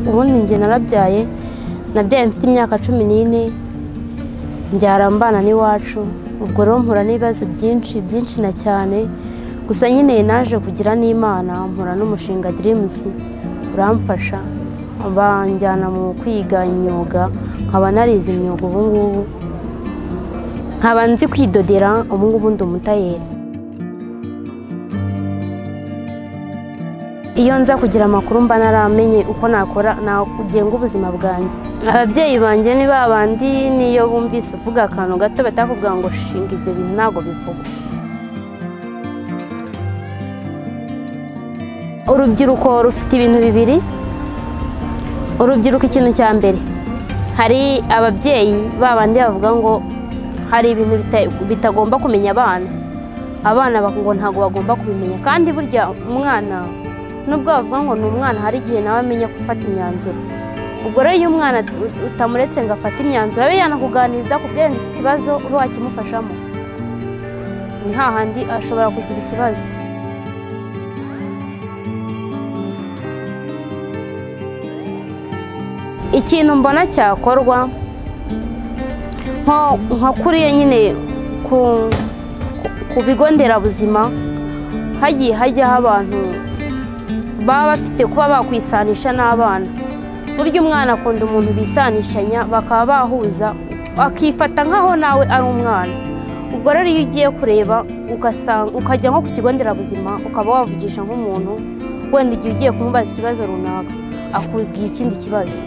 ubundi njye narabyaye nabyaye mfite imyaka cumi n'ine mbyara mbana n'iwacu ubwo rero mpura n'ibibazo byinshi byinshi na cyane gusa nyine naje kugira n'imana mpura n'umushinga dirimusi uramfasha banjyana mu kwiga imyuga nkaba narize imyuga ubu ngubu nkaba nzi kwidodera ubu ngubu ndi umutayeri iyo nza kugira amakuru mba naramenye uko nakora nakugenga ubuzima bwanjye ababyeyi banjye ni ba bandi niyo bumvise uvuga akantu gato batakubwira ngo shinga ibyo bintu ntabwo bivugwa urubyiruko rufite ibintu bibiri urubyiruko ikintu cya mbere hari ababyeyi ba bandi bavuga ngo hari ibintu bitagomba kumenya abana abana ngo ntabwo bagomba kubimenya kandi burya umwana nubwo bavuga ngo ni umwana hari igihe nawe amenya gufata imyanzuro ubwo rero iyo umwana utamuretse ngo afate imyanzuro abe yanakuganiriza ku bwenge iki kibazo uba wakimufashamo ni hahandi ashobora kugira ikibazo ikintu mbona cyakorwa nka kuriya nyine ku bigo nderabuzima hagiye hajyaho abantu baba bafite kuba bakwisanisha n'abana burya umwana akunda umuntu bisanishanya bakaba bahuza akifata nk'aho nawe ari umwana ubwo rero iyo ugiye kureba ukajya nko ku kigo nderabuzima ukaba wavugisha nk'umuntu wenda igihe ugiye kumubaza ikibazo runaka akubwira ikindi kibazo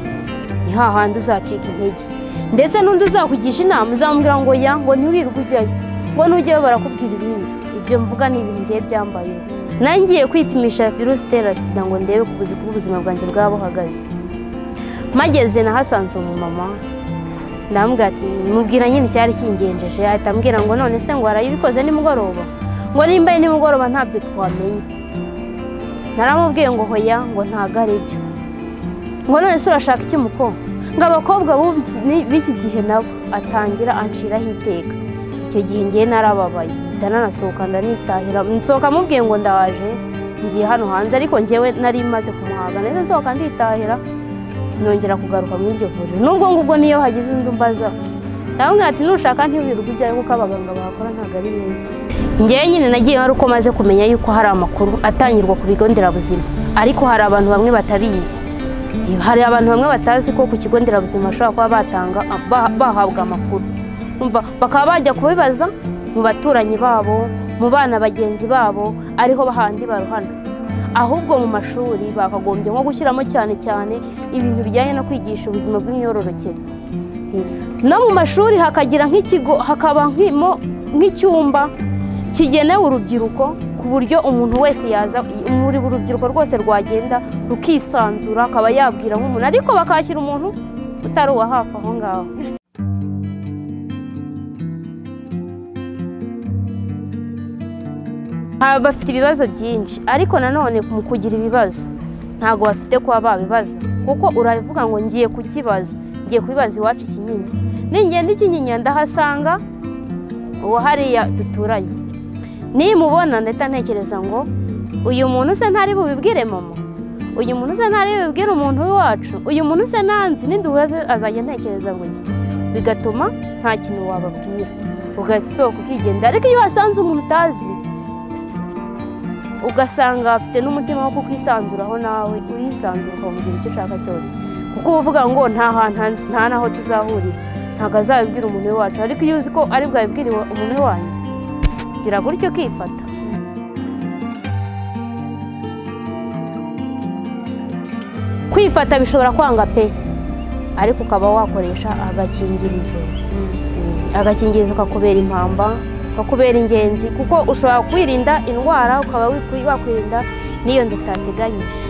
ni hahandi uzacika intege ndetse n'undi uzakugisha inama uzamubwira ngo ya ngo ntiwirirwe ujyayo ngo nujyayo barakubwira ibindi ibyo mvuga ni ibintu ngiye byambayeho nangiye kwipimisha virusi itera sida ngo ndebe ku buzima bw'ubuzima bwanjye bwaba buhagaze mageze nahasanze umumama ndamubwira ati mubwira nyine icyari kingenjeje ahita ambwira ngo none se ngo warayibikoze nimugoroba ngo nimba ari nimugoroba ntabyo twamenya naramubwiye ngo hoya ngo ntago ari byo ngo none se urashaka iki muko ngo abakobwa b'iki gihe nabo atangira anshiraho iteka icyo gihe ngiye narababaye nanasohoka ndanitahira nsohoka amubwiye ngo ndaje ngiye hano hanze ariko ngewe nari maze kumuhaga neza nsohoka nditahira sinongera kugaruka muri iryo vuriro n'ubwo ngubwo niyo hagize undi umbaza ndabona ati nushaka ntiwirirwe ujyayo kuko abaganga bahakora ntabwo ari beza ngewe nyine nagiye hari uko maze kumenya yuko hari amakuru atangirwa ku bigo nderabuzima ariko hari abantu bamwe batabizi hari abantu bamwe batazi ko ku kigo nderabuzima bashobora kuba batanga bahabwa amakuru bakaba bajya kubibaza mu baturanyi babo mu bana bagenzi babo ariho bahandi baruhana ahubwo mu mashuri bakagombye nko gushyiramo cyane cyane ibintu bijyanye no kwigisha ubuzima bw'imyororokere no mu mashuri hakagira nk'ikigo hakaba nk'icyumba kigenewe urubyiruko ku buryo umuntu wese yaza muri urubyiruko rwose rwagenda rukisanzura akaba yabwira nk'umuntu ariko bakakira umuntu utari uwa hafi aho ngaho bafite ibibazo byinshi ariko nanone mu kugira ibibazo ntabwo bafite kuba babibaza kuko uravuga ngo ngiye kukibaza ngiye kubibaza iwacu ikinyinya ningenda ikinyinya ndahasanga uwo hariya duturanye nimubona ndahita ntekereza ngo uyu muntu usa ntari bubibwire mama uyu muntu usa ntari bubibwire umuntu w'iwacu uyu muntu usa nanzi n'induhuza azajya ntekereza ngo iki bigatuma nta kintu wababwira ugahita usohoka ukigenda ariko iyo wasanze umuntu utazi ugasanga afite n'umutima wo kukwisanzuraho nawe urisanzura ukamubwira icyo ushaka cyose kuko uba uvuga ngo nta hantu nta n'aho tuzahurira ntabwo azabibwira umuntu wacu ariko iyo uzi ko ari bwabibwire umuntu wanyu gira gutyo ukifata kwifata bishobora kwanga pe ariko ukaba wakoresha agakingirizo agakingirizo kakubera impamba kakubera ingenzi kuko ushobora kwirinda indwara ukaba wakwirinda n'iyo ndateganyije